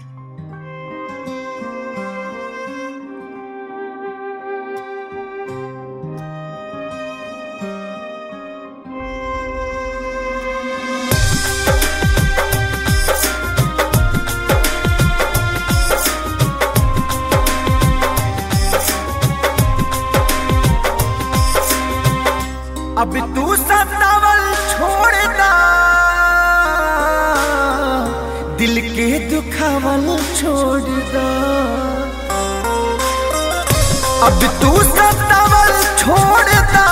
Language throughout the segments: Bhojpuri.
अब तू सतावल छोड़दा दिल के दुखावल छोड़दा अब तू सतावल छोड़दा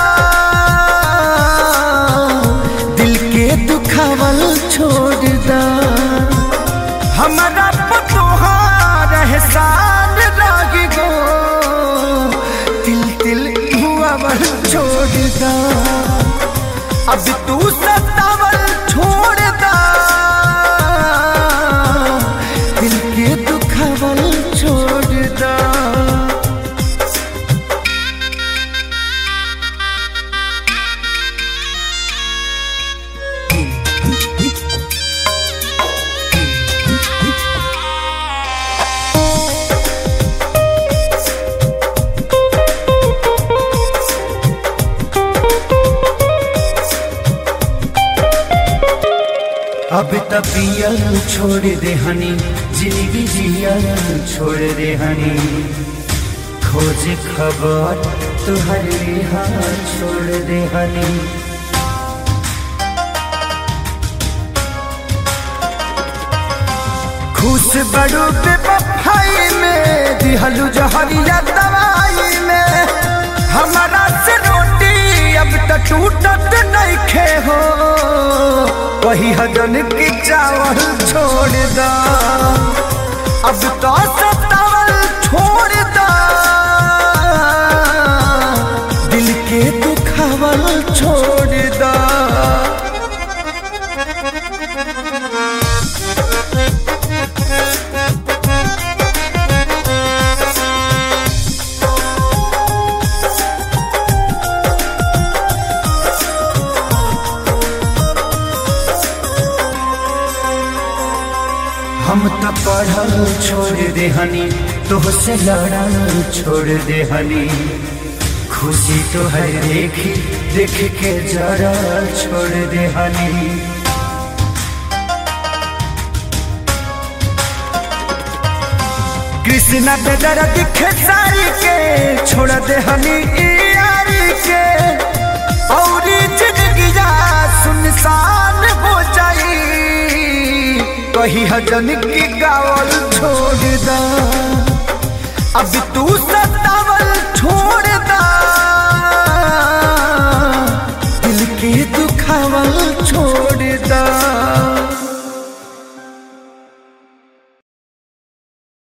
दिल के दुखावल छोड़दा हमारा पतोहार एहसान लाग गो तिल तिल हुआवल छोड़दा अब तू सतावल छोड़दा दिल के दुखावल छोड़दा अब तपियल छोड़ दे हनी जिंदगी जियल छोड़ दे हनी खोज खबर तुहर रिहा छोड़ दे हनी खुश बड़ू पे बफाई में दिहलू जहरिया दवाई में हमारा से रोटी अब तक टूटत नहीं खे हो वही हजन की चावल छोड़ दा अब तो सतावल छोड़ दा दिल के दुखावल छोड़ दा हम तो पढ़ल छोड़ दे हनी तो से लड़ल छोड़ दे हनी खुशी तो है देखी देख के जरा छोड़ दे हनी कृष्णा पे दर्द दिखे सारी के छोड़ दे हनी ई यारी के और जिंदगी सुनसान हो जाई कही हजन की गावल छोड़ दा अब तू सत